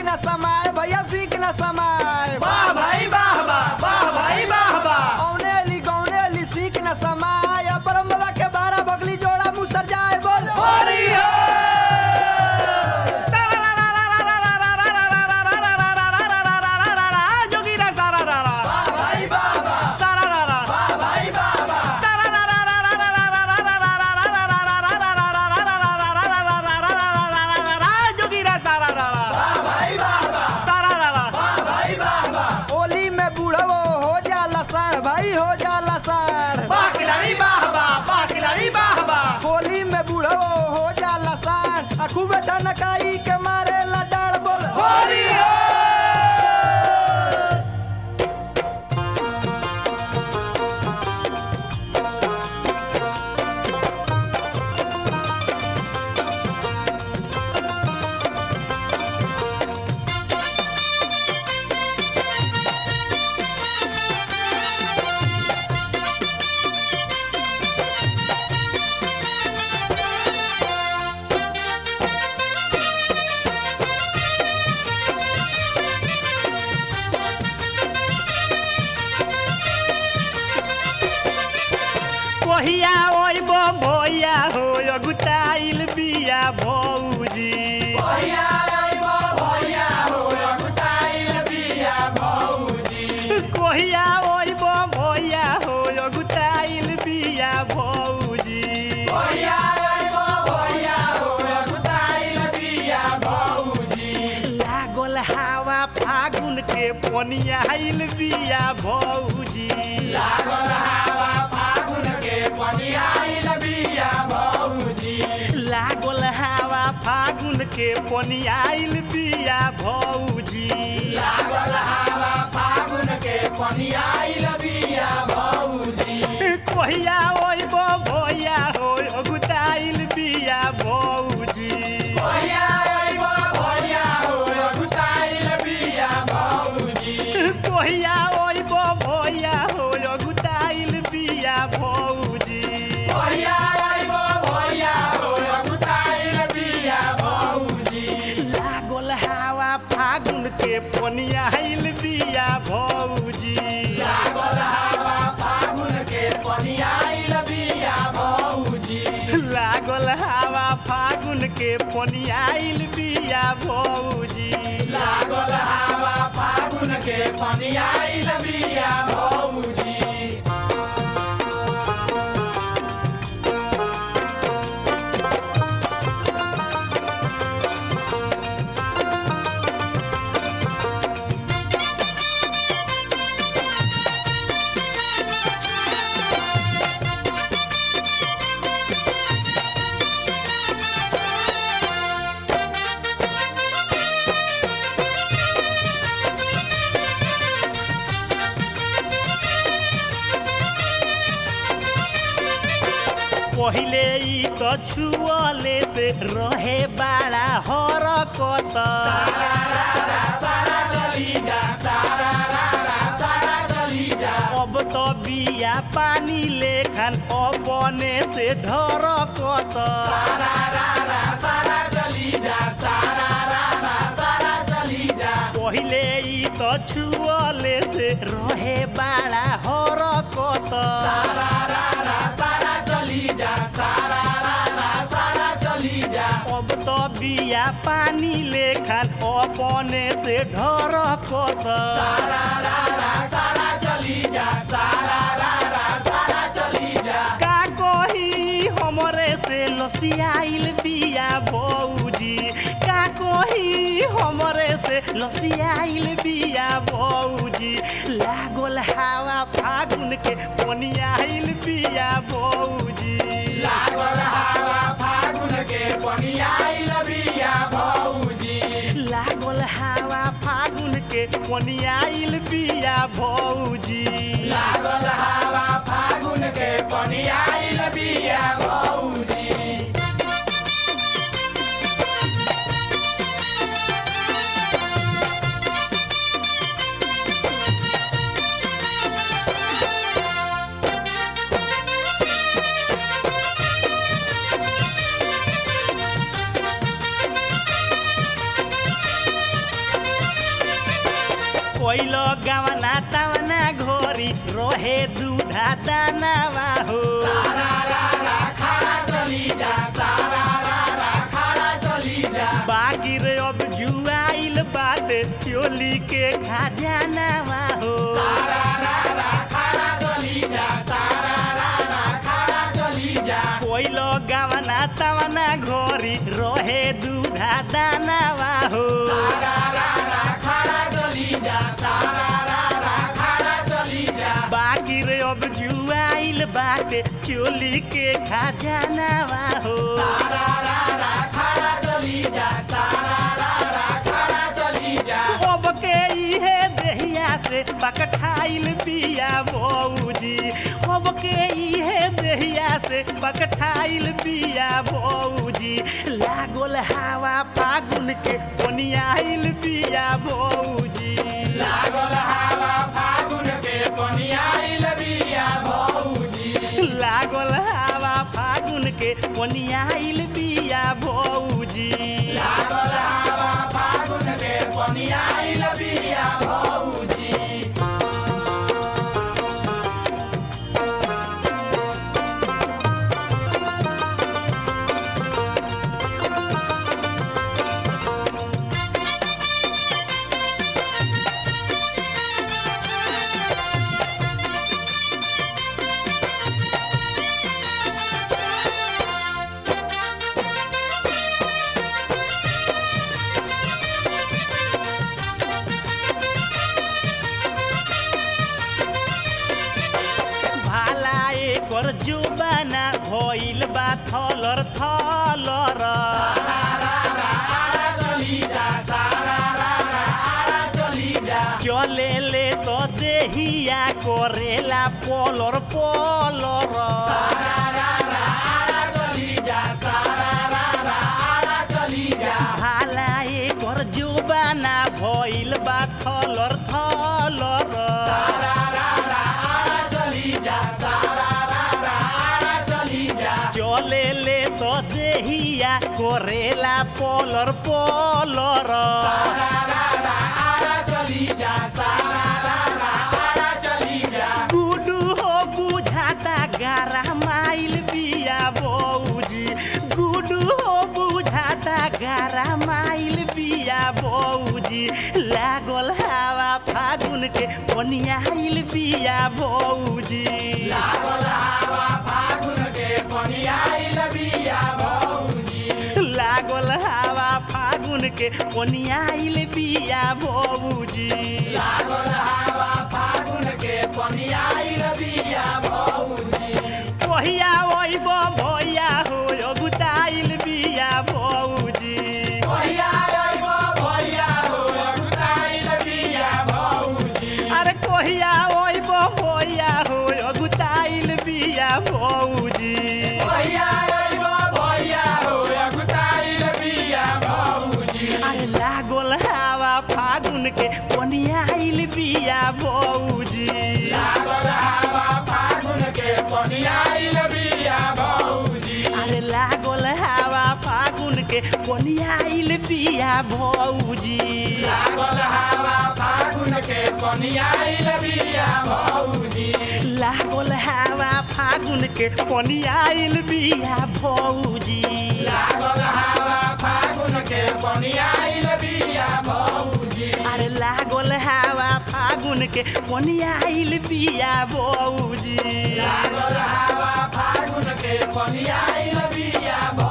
न समाए भैया सीख न समाए वाह भाई वाह वाह वाह भाई वाह वाह औने ली गौने ली सीख न समाए परम बाबा के बारह बगली जोड़ा मुसर जाए बोल होरी हो जोगीरा सारा रा रा वाह भाई वाह वाह सारा रा रा वाह भाई वाह वाह जोगीरा सारा रा रा वाह भाई वाह वाह सारा रा रा वाह भाई वाह वाह होली में बूढ़ो हो जाला साढ़ भाई हो जाला साढ़ वाह खिलाड़ी वाह वाह वाह खिलाड़ी वाह वाह होली में बूढ़ो हो जाला साढ़ आ खूब ठनकाई के मारे ला डाड़ बोल होरी हो कहिया ओइब भैया हो अगुताइल बिया भौजी भैया आइबो भैया हो अगुताइल बिया भौजी कहिया ओइब भैया हो अगुताइल बिया भौजी भैया आइबो भैया हो अगुताइल बिया भौजी लागल हवा फागुन के पनियाइल बिया भौजी लागल हवा फागुन के पनियाइल बिया भौजी लागल हवा फागुन के पनियाइल बिया भौजी लागल हवा फागुन के पनियाइल बिया भौजी कहिया ओइब भैया हो अगुताइल बिया भौजी भैया आइबो भैया हो अगुताइल बिया भौजी कहिया ओइब भैया हो अगुताइल बिया भौजी भैया आइबो भैया हो अगुताइल बिया भौजी लागल हवा फागुन के पनियाइल बिया भौजी लागल हवा फागुन के पनियाइल बिया भौजी लागल हवा फागुन के पनियाइल बिया भौजी लागल हवा फागुन के पनियाइल बिया भौजी पहिले ई त छुअले से रहे बाड़ा हरकत सारा चली जा सारा रारा सारा चली जा अब त बिया पानी लेखन अपने से ढरकत सारा रारा सारा चली जा सारा रारा सारा चली जा पहिले ई त छुअले से रहे बाड़ा हरकत सारा रारा सारा चली जा सारा रारा सारा चली जा अब त बिया पानी लेखन अपने से ढरकत सारा रारा सारा चली जा सारा रारा सारा चली जा का कही हमरे से लसियाइल बिया भौजी का कही हमरे से लसियाइल बिया भौजी लागल हवा फागुन के पनियाइल बिया भौजी लागल हवा फागुन के पनियाइल बिया भौजी लागल हवा फागुन के पनियाइल बिया भौजी लागल हवा फागुन के पनियाइल बिया भौजी कोइल गावना तावना घोरी रोहे दूधा दानावा हो सारा रा रा खड़ा चली जा सारा रा रा खड़ा चली जा बाकी रे अब जुआइल बाटे चोली के खजानावा हो सारा रा रा खड़ा चली जा सारा रा रा खड़ा चली जा कोइल गावना तावना घोरी रोहे दूधा दानावा हो सारा रा रा खड़ा चली जा सारा रा रा खड़ा चली जा बाकी रे अब जुआइल बाटे चोली के खजानावा हो सारा रा रा खड़ा चली जा सारा रा रा खड़ा चली जा अब के इहे देहिया से पकठाइल बिया बौजी अब के इहे देहिया से पकठाइल बिया बौजी लागल हवा फागुन के कोनियाइल बिया बौजी लागल हवा फागुन के कोनियाइल बिया भौजी लागल हवा फागुन के कोनियाइल बिया बौजी लागल हवा फागुन के कोनियाइल बिया भौजी भाला एकर जुबाना भइल बा थलर थलर चली जा सारा रा रा आरा चली जा चले ले तो देहिया करेला पलर पलर सारा रा रा आरा चली जा सारा रा रा आरा चली जा भाला एकर जुबाना भइल बा थलर थलर सारा रा रा आरा चली जा सारा रा रा आरा चली जा चले ले तो देहिया करेला पलर पलर सारा रा रा आरा चली जा सारा रा रा आरा चली जा गुडू हो बुझाता गारा माइल बिया बौजी गुडू हो बुझाता गारा माइल बिया बौजी लागल हवा फागुन के कोनियाइल बिया बौजी लागल हवा फागुन के कोनियाइल बिया भौजी लागल हवा फागुन के कोनियाइल बिया बौजी लागल हवा फागुन के कोनियाइल बिया भौजी कहिया ओइब भैया हो अगुताइल बिया बौजी भैया अइबो भैया हो अगुताइल बिया भौजी अरे कहिया ओइब भैया हो अगुताइल बिया बौजी भैया अइबो भैया हो अगुताइल बिया भौजी अरे लागल हवा फागुन के कोनियाइल बिया बौजी लागल हवा फागुन के कोनियाइल बिया भौजी अरे लागल हवा फागुन के कोनियाइल बिया बौजी लागल हवा फागुन के कोनियाइल बिया भौजी लागल हवा फागुन के कोनियाइल बिया बौजी लागल हवा फागुन के कोनियाइल बिया भौजी अरे लागल हवा फागुन के कोनियाइल बिया बौजी लागल हवा फागुन के कोनियाइल बिया भौजी